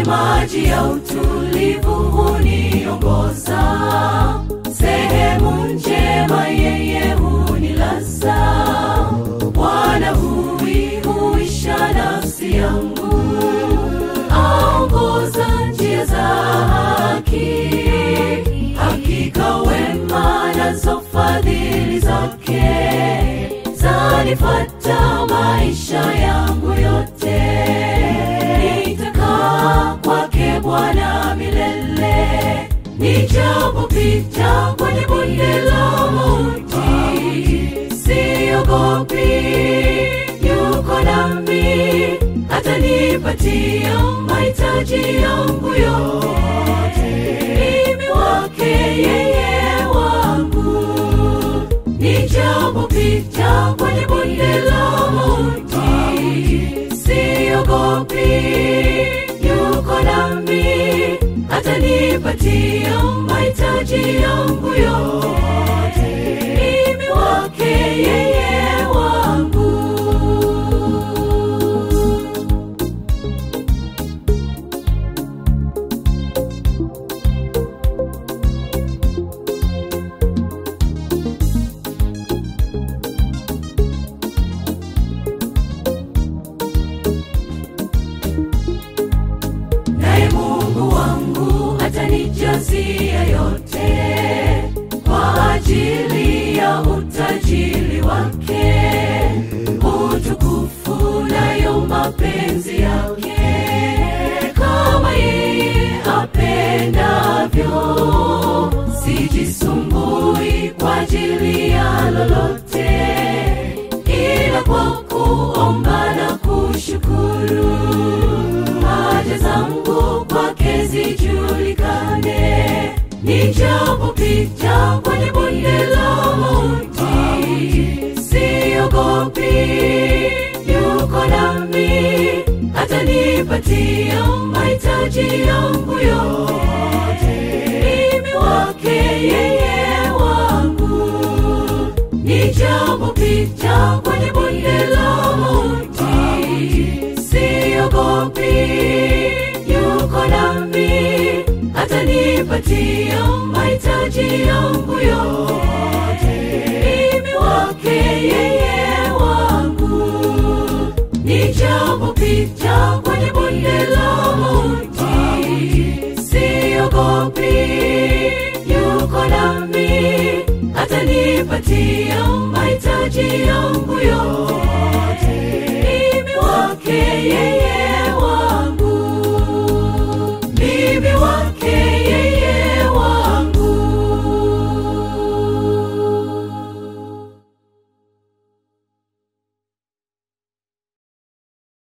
maji ya utulivu huniongoza, sehemu njema yeye hunilaza. Bwana huihuisha nafsi yangu, aongoza njia za haki. Hakika wema nazo fadhili zake zanifuata maisha yangu yote. Nitakaa kwake Bwana milele, nijapopita kwenye bonde la mauti, siogopi, yuko nami, atanipatia mahitaji yangu yote. Mimi wake yeye wangu, nijapopita kwenye bonde la mauti, siogopi, yuko nami, atanipatia mahitaji yangu yote. Mimi wake yeye wangu. naye Mungu wangu atanijazia yote kwa ajili ya utajiri wake, utukufu nayo mapenzi yake, kama yeye apendavyo. Sijisumbui kwa ajili ya lolote, ila kwa kuomba na kushukuru haja zangu kwake zijulikane. Nijapopita kwenye bonde la mauti, siogopi, yuko nami, atanipatia mahitaji yangu yote. Mimi wake yeye wangu, nijapopita kwenye bonde la mauti, siogopi, yuko nami, atanipatia mahitaji yangu yote. Mimi wake yeye wangu, nijapopita kwenye bonde la mauti, siogopi, yuko nami, atanipatia mahitaji yangu yote.